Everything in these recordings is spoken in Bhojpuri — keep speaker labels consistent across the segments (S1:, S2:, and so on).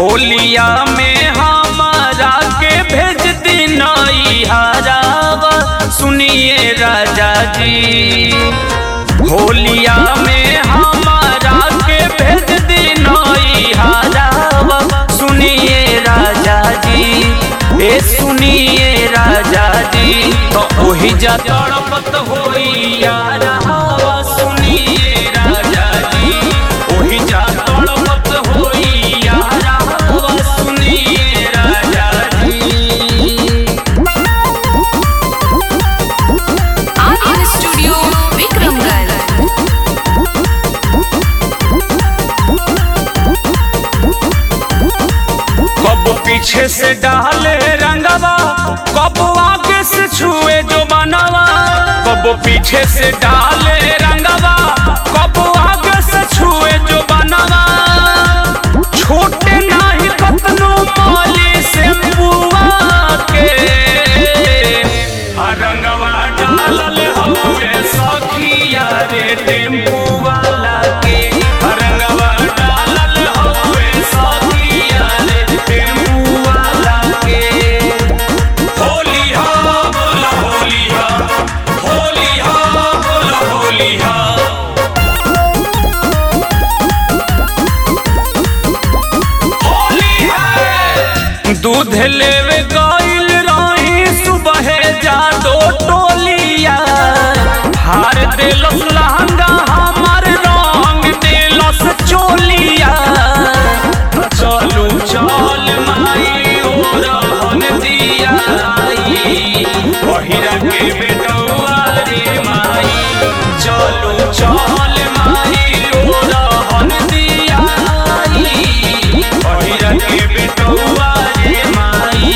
S1: होलिया में हमारा के भेज दिनाई हरावा सुनिए राजा जी होलिया में हमारा के भेज दिनाई हरावा सुनिए राजा जी ए सुनिए राजा जी तो ओही जा तड़पत होई यारावा सुनिए राजा जी ओही जा तड़पत होई यारावा सुनिए राजा जी
S2: आर्यन स्टूडियो विक्रमगढ़
S1: कब पीछे से डाले रंगवा कब आगे से छुए जो बनवा कब पीछे से डाले रंगवा कब आगे से छुए जो बनवा छोटे नाही कतनो माली से बुआ के आ रंगवा डालल हवे सखिया रे टेम्पू वाला के आ रंगवा डालल हवे सखिया रे टेम्पू वाला के होली हो बोला होली हो होली हो बोला होली हो होली है दूध लेवे गइल रही सुबह जा दो टोलिया हार देलस लहंगा हमार रंग देलस चोलिया चलू चल माई ओ रहन दिया पहिरा के बेटौआ रे माई चलू चल माई ओ रहन दिया पहिरा के बेटौआ रे माई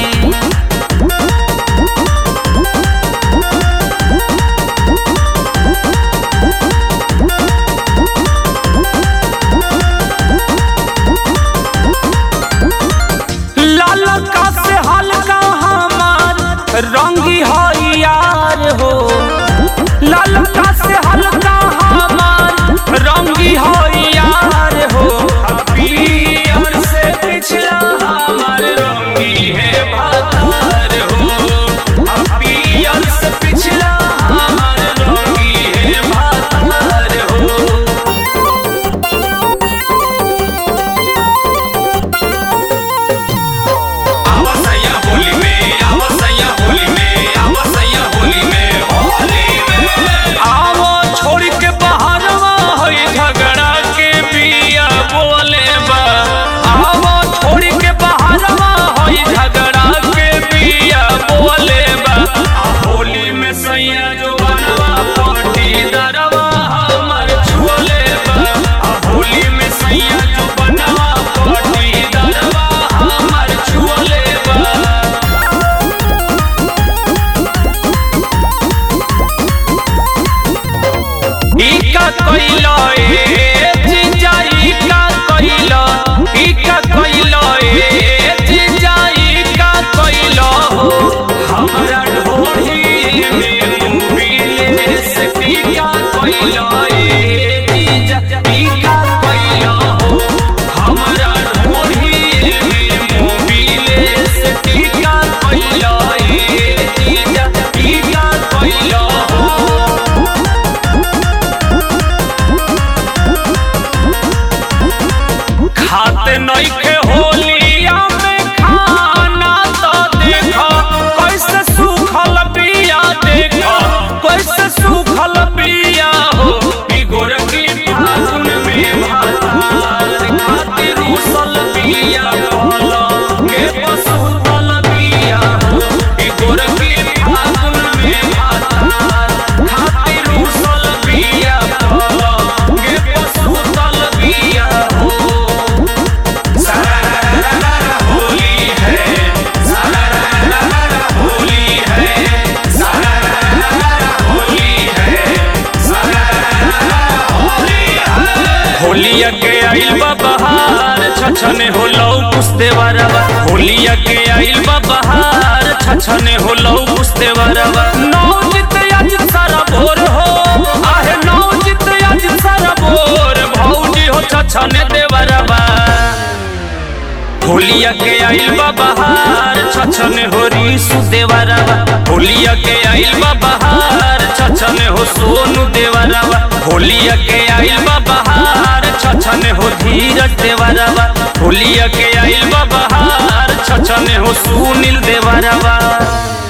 S1: लालका से हल्का हमार रंगी हो यार हो लालका से हल्का हमार रंगी हो यार हो पियर से पिछला हमार रंगी है भातार हो पियर से पिछला हमार रंगी है भातार हो आवसैया होली में आवसैया होली में आवसैया होली में होली में आवो छोड़ के बहारवा होई झगड़ा के बिया बोले बा आवो छोड़ के बहारवा होई झगड़ा के बिया बोले बा आ होली में सैया जो बनवा पार्टी दरवा हमर छुले बा आ होली में सैया जो बनवा पार्टी दरवा हमर छुले बा इका कइलो ए जिजा इका कइलो इका कइलो ए जिजा इका कइलो हमरा ढोढ़ी में मुबिले से इका कइलो ए जिजा इका कइलो हमरा ढोढ़ी में मुबिले से इका कइलो ए जिजा इका कइलो खाते नइखे होलिया में खाना तो देखो कैसे सूखल बिया देखो कैसे सूखल बिया हो बिगोर की फागुन में भातार खातिर उसल बिया कहला के पसुतल बिया हो बिगोर की फागुन में भातार खातिर उसल बिया कहला के पसुतल बिया हो होली है होली है होली है होलिया के आइल बा बहार छछने हो लौ पुस्ते बरवा होलिया के आइल बा बहार छछने हो लौ पुस्ते बरवा नौ जित आज सारा भोर हो आहे नौ जित आज सारा भोर भौजी हो छछने देवरवा होलिया के आइल बा बहार छछन हो रीसु देवरवा होलिया के आइल बा बहार छछन हो सोनू देवरवा होलिया के आइल बा बहार छछन हो धीरज देवरवा होलिया के आइल बा बहार छछन हो सुनील देवरवा